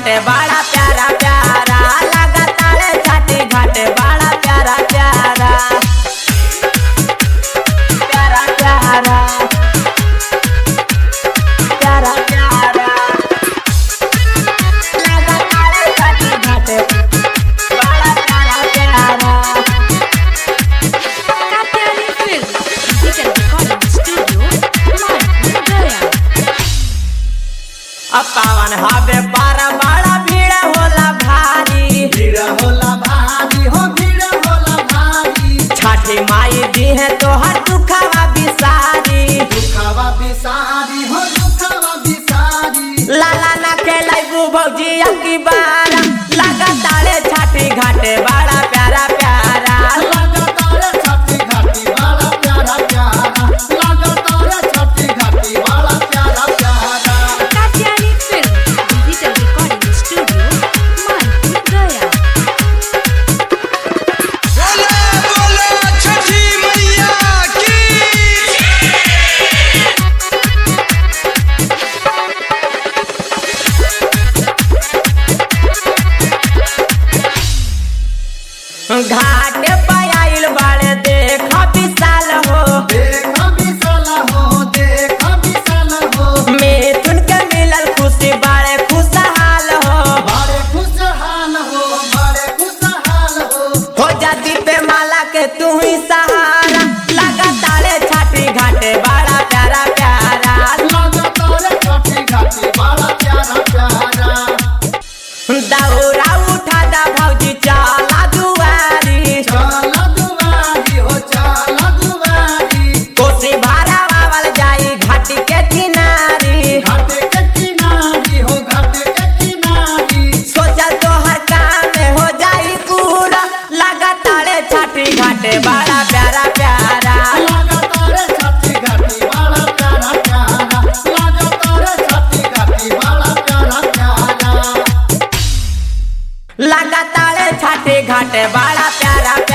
घाटे बड़ा प्यारा प्यारा लगातार छठी घाटे बड़ा प्यारा प्यारा प्यारा प्यारा प्यारा प्यारा लगातार छठी घाटे बड़ा प्यारा प्यारा Katyani Film, Digital Recording Studio, Manpur, Gaya. अब पावन हवे बारा बड़ा भीड़ होला भारी भीड़ होला भारी हो भीड़ होला भारी छठी माई दी है तोहर दुखवा बिसारी दुखवा बिसारी हो दुखवा बिसारी लाला ना खेलाइबू भौजी की बार लगातार छठी घाटे बड़ा प्यारा प्यारा लगातार छठी घाटी बड़ा प्यारा प्यारा लगातार छठी घाटी बड़ा प्यारा प्यारा Katyani Film, Digital Recording Studio, Manpur, Gaya. बोला बोला छठी मैया की घाट पे आइल बाड़े देख विशाल हो देख विशाल हो देख विशाल हो मिथुन के मिलल खुशी बाड़े खुशहाल हो बड़े खुशहाल हो बड़े खुशहाल हो हो जाती पे माला के तू ही सहारा लगातार छठी घाटे बड़ा प्यारा प्यारा लगातार छठी घाटी बड़ा प्यारा प्यारा दौरा उठा दा भौजी चला दुआरी चल दुआरी हो चल दुआरी कोसी भारा बावल जाई घाटी के किनारी घाटे के किनारी हो घाटे के किनारी सोचल तोहर काम में हो जाई पूरा लगातार छठी घाटे बड़ा प्यारा प्यारा लगातार छठी घाटी बड़ा प्यारा प्यारा लगातार छठी घाटी बड़ा प्यारा प्यारा लगातार छठी घाटे बड़ा प्यारा